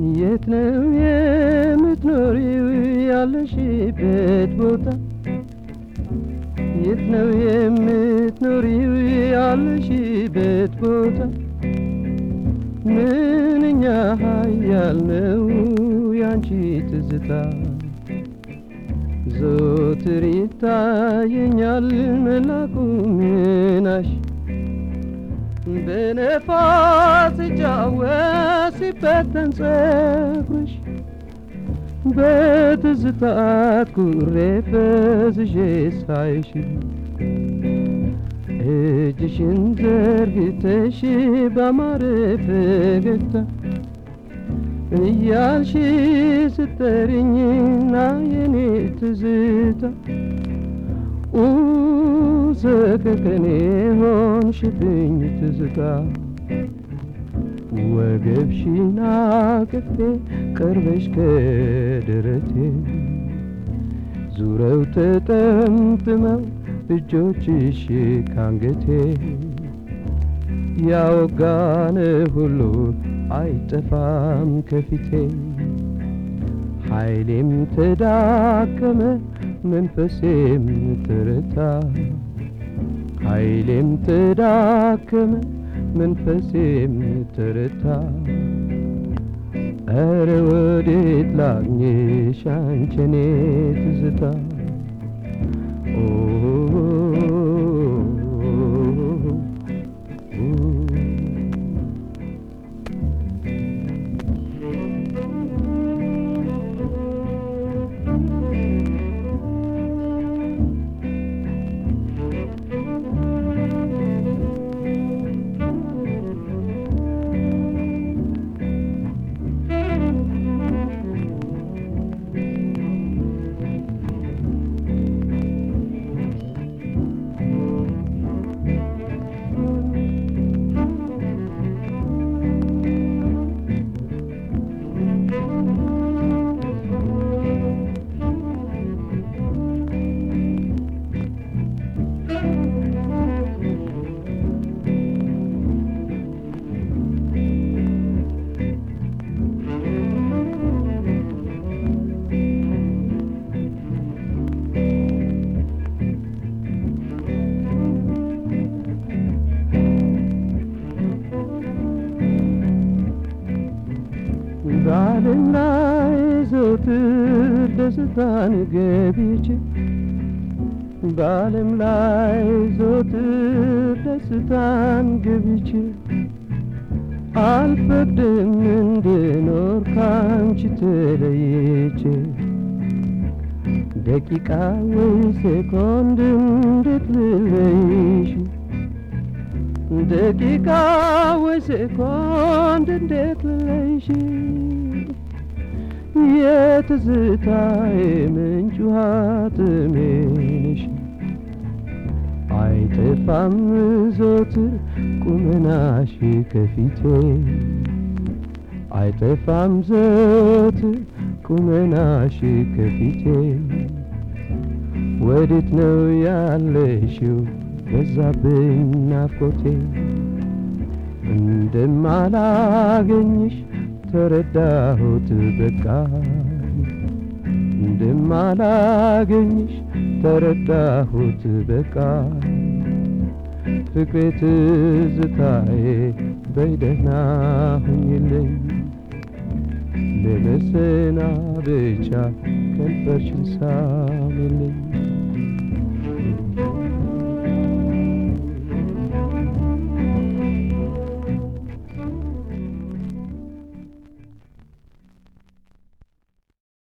የት ነው የምትኖሪው ያለሽበት ቦታ? የት ነው የምትኖሪው ያለሽበት ቦታ? ምንኛ ኃያል ነው ያንቺ ትዝታ ዘወትር ይታየኛል መላኩ ምናሽ በነፋስ ሲጫወት ሲበተን ጸጉርሽ በትዝታት ኩሬ ፈዝዤ ሳይሽ እጅሽን ዘርግተሽ ባማረ ፈገግታ እያልሽ ስጠሪኝና የኔ ትዝታ ሰቀቀኔ ሆንሽብኝ ትዝታ ወገብሽን አቅፌ ቀርበሽ ከደረቴ ዙረው ተጠምጥመው እጆችሽ ካንገቴ ያወጋነ ሁሉ አይጠፋም ከፊቴ ኃይሌም ተዳከመ መንፈሴም ተረታ ኃይሌም ተዳከመ መንፈሴም ተረታ ኧረ ወዴት ላግኝሽ አንቺኔ ትዝታ በዓለም ላይ ዘወትር ደስታን ገብቼ በዓለም ላይ ዘወትር ደስታን ገብቼ አልፈቅድም እንድኖር ካንቺ ተለይቼ ደቂቃ ወይ ሴኮንድ እንዴት ልለይሽ ደቂቃ ወይ ሴኮንድ እንዴት ልለይሽ የትዝታዬ ምንጭ ውሃ ጥሜ ነሽ አይጠፋም ዘወትር ቁመናሽ ከፊቴ አይጠፋም ዘወትር ቁመናሽ ከፊቴ ወዴት ነው ያለሽው በዛብኝ ናፍቆቴ እንደማላገኝሽ ተረዳሁት በቃ እንደማላገኝሽ ተረዳሁት በቃ ፍቅሬ ትዝታዬ በይደህና ሁኝልኝ ለመሰናበቻ ከንፈርሽን ሳሚልኝ